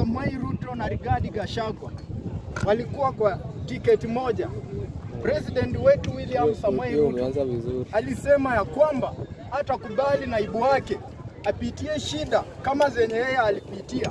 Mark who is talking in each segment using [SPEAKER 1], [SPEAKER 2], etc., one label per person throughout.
[SPEAKER 1] Samoei Ruto na Rigathi Gachagua walikuwa kwa tiketi moja. President wetu William Samoei
[SPEAKER 2] Hiyo
[SPEAKER 1] Ruto
[SPEAKER 2] umeanza vizuri.
[SPEAKER 1] alisema ya kwamba hatakubali naibu wake apitie shida kama zenye yeye alipitia.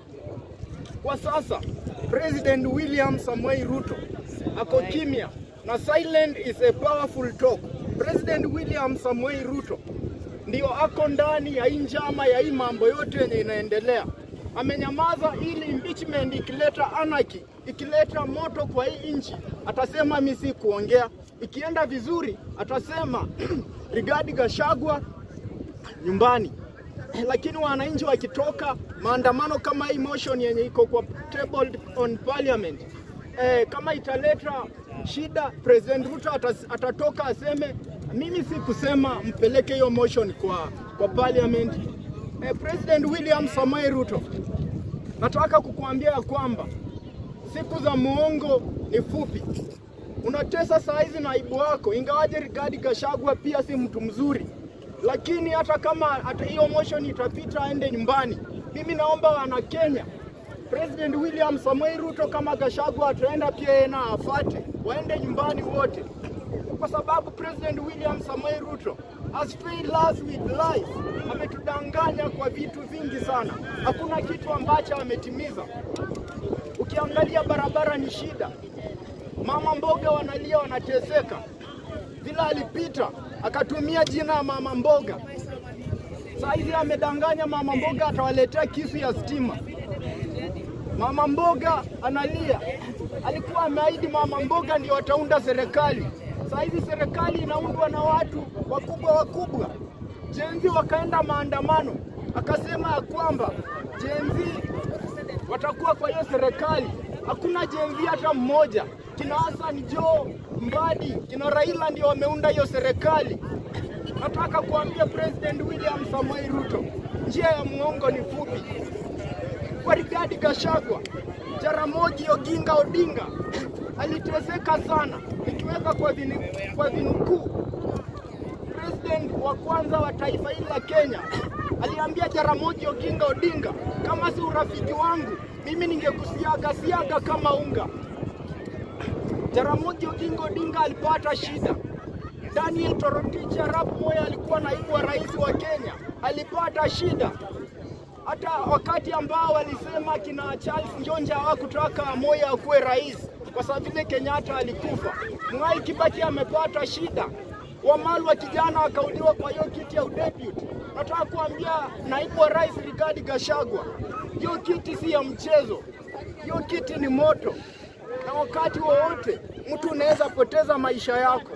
[SPEAKER 1] Kwa sasa President William Samoei Ruto ako kimya na silent is a powerful talk. President William Samoei Ruto ndio ako ndani ya hii njama ya hii mambo yote yenye inaendelea. Amenyamaza ili impeachment ikileta anarchy, ikileta moto kwa hii nchi, atasema mimi si kuongea. Ikienda vizuri, atasema Rigathi Gachagua nyumbani. Lakini wananchi wakitoka maandamano kama hii motion yenye iko kwa table on parliament eh, kama italeta shida, President Ruto atas, atatoka aseme mimi si kusema mpeleke hiyo motion kwa, kwa parliament. Eh, President William Samoei Ruto, nataka kukuambia ya kwamba siku za muongo ni fupi. Unatesa saa hizi naibu wako, ingawaje Rigathi Gachagua pia si mtu mzuri, lakini hata kama hata hiyo motion itapita aende nyumbani, mimi naomba wana Kenya, President William Samoei Ruto kama Gachagua ataenda pia yeye na afate, waende nyumbani wote, kwa sababu President William Samoei Ruto has failed us with lies. Ametudanganya kwa vitu vingi sana, hakuna kitu ambacho ametimiza. Ukiangalia barabara ni shida, mama mboga wanalia, wanateseka. Vile alipita akatumia jina ya mama mboga, saa hizi amedanganya mama mboga atawaletea kisu ya stima. Mama mboga analia, alikuwa ameahidi mama mboga ndio wataunda serikali. Saa hizi serikali inaundwa na watu wakubwa wakubwa. Jenzi wakaenda maandamano, akasema ya kwamba jenzi watakuwa kwa hiyo serikali. Hakuna jenzi hata mmoja. Kina Hassan Joho, Mbadi, kina Raila ndio wameunda hiyo serikali. Nataka kuambia President William Samoei Ruto, njia ya muongo ni fupi. Kwa Rigathi Gachagua, Jaramogi Oginga Odinga aliteseka sana, nikiweka kwa, vini, kwa vinukuu president wa kwanza wa taifa hili la Kenya aliambia Jaramogi Oginga Odinga, kama si urafiki wangu mimi ningekusiaga siaga kama unga. Jaramogi Oginga Odinga alipata shida. Daniel Toroitich arap Moi alikuwa naibu wa rais wa Kenya, alipata shida hata wakati ambao walisema kina Charles Njonja hawakutaka Moi akuwe rais kwa sababu vile Kenyatta alikufa. Mwai Kibaki amepata shida. Wamalu wa kijana wakauliwa kwa hiyo kiti ya udepute. Nataka kuambia naibu wa rais Rigathi Gachagua, hiyo kiti si ya mchezo, hiyo kiti ni moto, na wakati wowote mtu unaweza poteza maisha yako.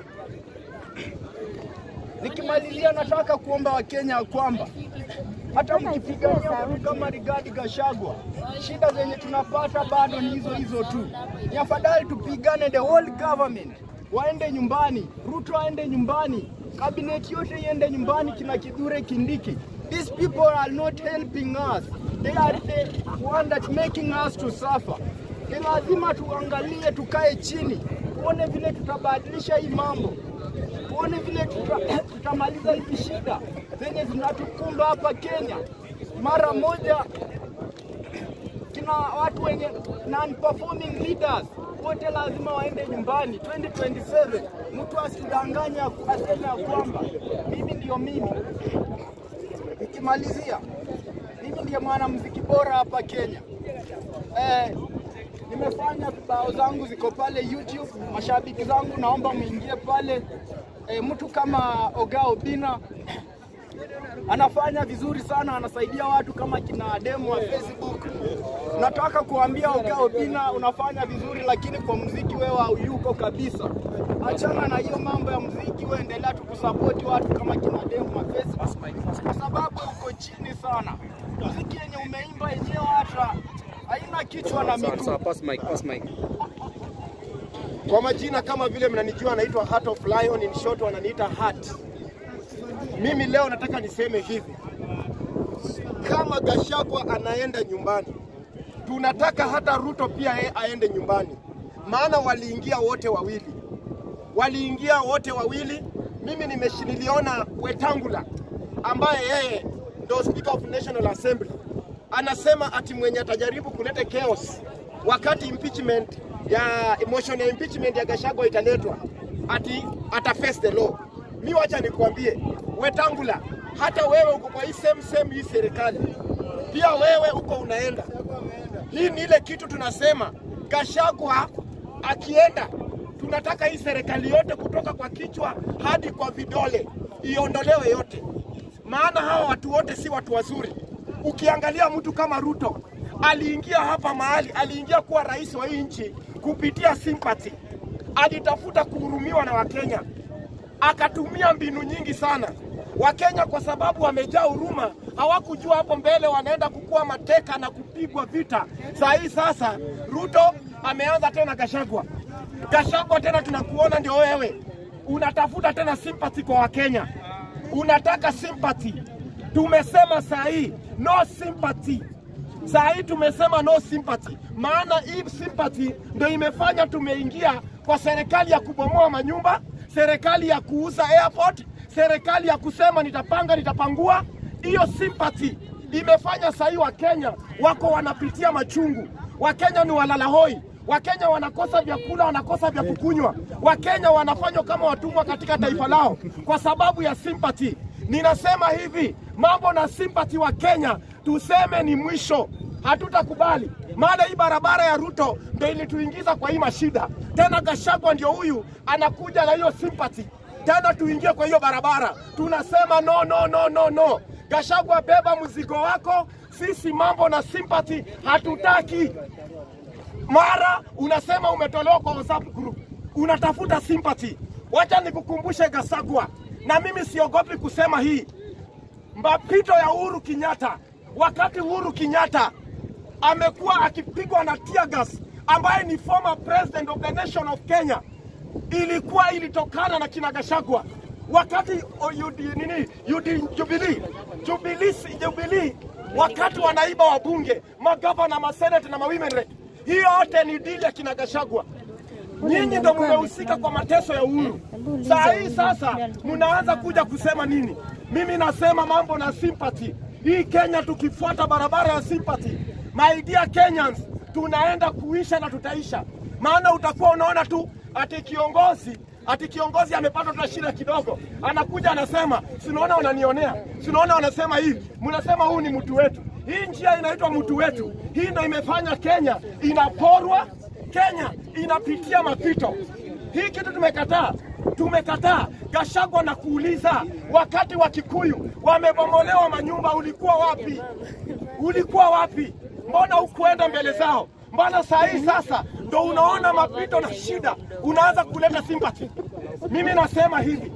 [SPEAKER 1] Nikimalizia, nataka kuomba Wakenya ya kwamba hata mkipigania mtu kama Rigathi Gachagua, shida zenye tunapata bado ni hizo hizo tu. Ni afadhali tupigane, the whole government waende nyumbani, Ruto aende nyumbani, cabinet yote iende nyumbani, kina Kithure Kindiki. These people are not helping us, they are the one that making us to suffer. Ni lazima tuangalie, tukae chini, tuone vile tutabadilisha hii mambo tuone vile tuta, tutamaliza hizi shida zenye zinatukumba hapa Kenya mara moja. Kina watu wenye non-performing leaders wote lazima waende nyumbani 2027. Mtu asidanganya aseme ya kwamba mimi ndio mimi. Nikimalizia, mimi ndiye mwanamuziki bora hapa Kenya. Eh, nimefanya vibao zangu ziko pale YouTube. Mashabiki zangu naomba muingie pale. E, mtu kama Oga Obina anafanya vizuri sana, anasaidia watu kama kina demu wa Facebook. Nataka kuambia Oga Obina, unafanya vizuri, lakini kwa muziki wewe hauyuko kabisa. Achana na hiyo mambo ya muziki, wewe endelea tu kusapoti watu kama kina demu wa Facebook, kwa sababu uko chini sana. Muziki yenye umeimba yenyewe hata haina kichwa na
[SPEAKER 2] Sawa,
[SPEAKER 1] miguu.
[SPEAKER 2] sawa, pass mic, pass mic.
[SPEAKER 3] Kwa majina kama vile mnanijua, naitwa Heart of Lion, in short wananiita Heart. Mimi leo nataka niseme hivi, kama Gachagua anaenda nyumbani, tunataka hata Ruto pia yeye aende nyumbani, maana waliingia wote wawili, waliingia wote wawili. Mimi nimeshi- niliona Wetangula ambaye yeye ndo Speaker of National Assembly anasema ati mwenye atajaribu kuleta chaos wakati impeachment ya motion ya impeachment ya Gachagua italetwa ati ata face the law. Mi wacha nikwambie, Wetangula, hata wewe uko kwa hii same same hii serikali, pia wewe uko unaenda. Hii ni ile kitu tunasema, Gachagua akienda, tunataka hii serikali yote kutoka kwa kichwa hadi kwa vidole iondolewe yote, maana hawa watu wote si watu wazuri. Ukiangalia mtu kama Ruto aliingia hapa mahali, aliingia kuwa rais wa hii nchi kupitia sympathy, alitafuta kuhurumiwa na Wakenya, akatumia mbinu nyingi sana. Wakenya kwa sababu wamejaa huruma, hawakujua hapo mbele wanaenda kukuwa mateka na kupigwa vita. Saa hii sasa Ruto ameanza tena Gachagua. Gachagua tena tunakuona ndio wewe unatafuta tena sympathy kwa Wakenya, unataka sympathy. Tumesema saa hii no sympathy. Saa hii tumesema no sympathy, maana hii sympathy ndio imefanya tumeingia kwa serikali ya kubomoa manyumba, serikali ya kuuza airport, serikali ya kusema nitapanga nitapangua. Hiyo sympathy imefanya saa hii Wakenya wako wanapitia machungu. Wakenya ni walalahoi, Wakenya wanakosa vyakula, wanakosa vya kukunywa. Wakenya wanafanywa kama watumwa katika taifa lao kwa sababu ya sympathy. Ninasema hivi, mambo na sympathy wa Kenya tuseme ni mwisho, hatutakubali. Maana hii barabara ya Ruto ndio ilituingiza kwa hii mashida. Tena Gachagua ndio huyu anakuja na hiyo sympathy tena tuingie kwa hiyo barabara. Tunasema no, no, no, no, no. Gachagua, beba mzigo wako. Sisi mambo na sympathy hatutaki. Mara unasema umetolewa kwa WhatsApp group, unatafuta sympathy. Wacha nikukumbushe Gachagua, na mimi siogopi kusema hii, mapito ya Uhuru Kenyatta, wakati Uhuru Kenyatta amekuwa akipigwa na tear gas, ambaye ni former president of the nation of Kenya, ilikuwa ilitokana na kina Gachagua wakati o, UD, nini UD, Jubilee Jubilee Jubilee, wakati wanaiba wabunge, magavana, masenate na mawomen rep, hiyo yote ni dili ya kina Gachagua. Nyinyi ndo mmehusika kwa mateso ya Uhuru. Saa hii sasa mnaanza kuja kusema nini? Mimi nasema mambo na sympathy. Hii Kenya tukifuata barabara ya sympathy, my dear Kenyans, tunaenda kuisha na tutaisha. Maana utakuwa unaona tu ati kiongozi ati kiongozi amepata tu shida kidogo, anakuja anasema, sinaona wananionea, sinaona wanasema hivi, mnasema huu ni mtu wetu. Hii njia inaitwa mtu wetu. Hii ndio imefanya Kenya inaporwa, Kenya inapitia mapito. Hii kitu tumekataa, tumekataa. Gachagua na kuuliza, wakati wa Kikuyu wamebomolewa manyumba, ulikuwa wapi? Ulikuwa wapi? Mbona hukuenda mbele zao? Mbona saa hii sasa ndo unaona mapito na shida, unaanza kuleta sympathy? Mimi nasema hivi,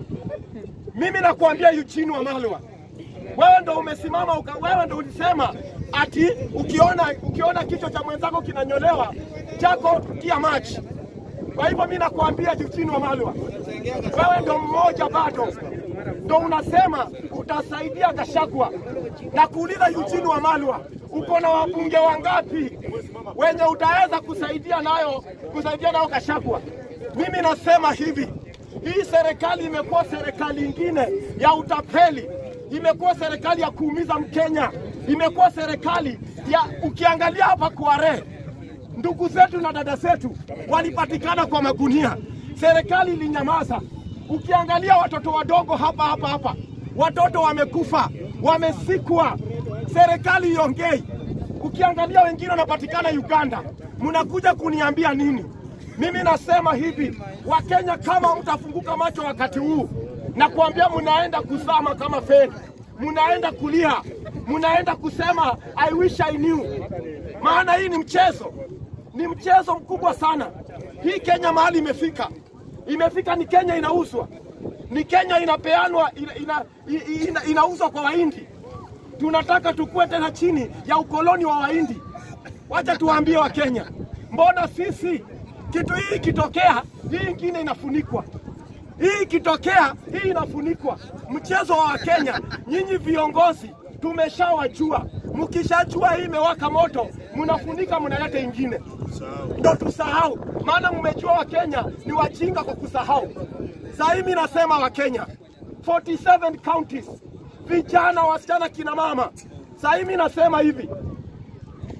[SPEAKER 3] mimi nakuambia Eugene Wamalwa, wewe ndo umesimama uka, wewe ndo ulisema ati ukiona ukiona kichwa cha mwenzako kinanyolewa chako tia maji. Kwa hivyo mimi nakuambia Eugene Wamalwa, wewe ndo mmoja bado ndo unasema utasaidia Gachagua na kuuliza Eugene Wamalwa, uko na wabunge wangapi wenye utaweza kusaidia nayo kusaidia nayo Gachagua? Mimi nasema hivi, hii serikali imekuwa serikali ingine ya utapeli, imekuwa serikali ya kuumiza Mkenya, imekuwa serikali ya ukiangalia hapa Kware, ndugu zetu na dada zetu walipatikana kwa magunia, serikali ilinyamaza. Ukiangalia watoto wadogo hapa hapa hapa, watoto wamekufa, wamesikwa, serikali iongei. Ukiangalia wengine wanapatikana Uganda, mnakuja kuniambia nini? Mimi nasema hivi, Wakenya, kama mtafunguka macho wakati huu na kuambia mnaenda kuzama kama feri, mnaenda kulia, mnaenda kusema I wish I knew. Maana hii ni mchezo, ni mchezo mkubwa sana. Hii Kenya mahali imefika, imefika ni Kenya inauzwa, ni Kenya inapeanwa, ina, ina, ina, inauzwa kwa Wahindi. Tunataka tukue tena chini ya ukoloni wa Wahindi. Wacha tuwaambie Wakenya, mbona sisi kitu hii ikitokea, hii ingine inafunikwa hii ikitokea, hii inafunikwa. Mchezo wa Wakenya, nyinyi viongozi tumeshawajua. Mkishajua hii imewaka moto, mnafunika, mnaleta ingine, ndo tusahau. Maana mmejua Wakenya ni wajinga kwa kusahau. Sasa hivi nasema Wakenya 47 counties, vijana, wasichana, kina mama. Sasa hivi nasema hivi,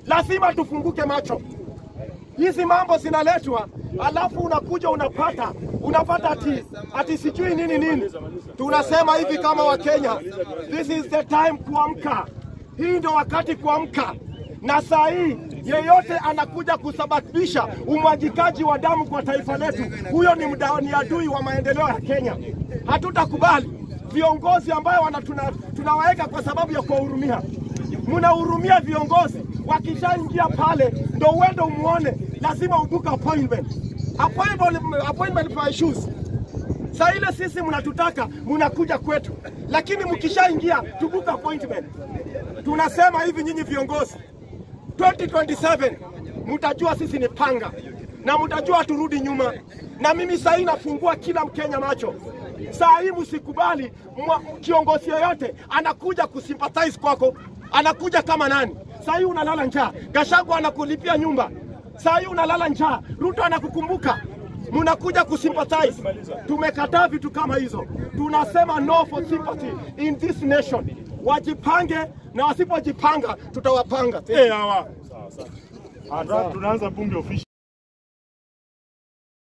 [SPEAKER 3] Lazima tufunguke macho. Hizi mambo zinaletwa, alafu unakuja unapata unapata ati ati sijui nini nini. Tunasema hivi kama Wakenya, this is the time kuamka. Hii ndio wakati kuamka, na saa hii yeyote anakuja kusababisha umwagikaji wa damu kwa taifa letu, huyo ni, mda, ni adui wa maendeleo ya Kenya. Hatutakubali viongozi ambayo wana tuna, tunawaweka kwa sababu ya kuwahurumia. Mnahurumia viongozi, wakishaingia pale ndo uende umuone, lazima ubuka appointment. Appointment, appointment for issues Saa ile sisi mnatutaka mnakuja kwetu, lakini mkishaingia tubuka appointment. Tunasema hivi nyinyi viongozi, 2027 mtajua sisi ni panga na mtajua turudi nyuma. Na mimi saa hii nafungua kila Mkenya macho. Saa hii msikubali mwa- kiongozi yoyote anakuja kusympathize kwako, anakuja kama nani? Saa hii unalala njaa, Gachagua anakulipia nyumba. Saa hii unalala njaa, Ruto anakukumbuka munakuja kusympathize. Tumekataa vitu kama hizo, tunasema no for sympathy in this nation. Wajipange na wasipojipanga tutawapanga.
[SPEAKER 2] Eh, hawa. Hata tunaanza bunge official.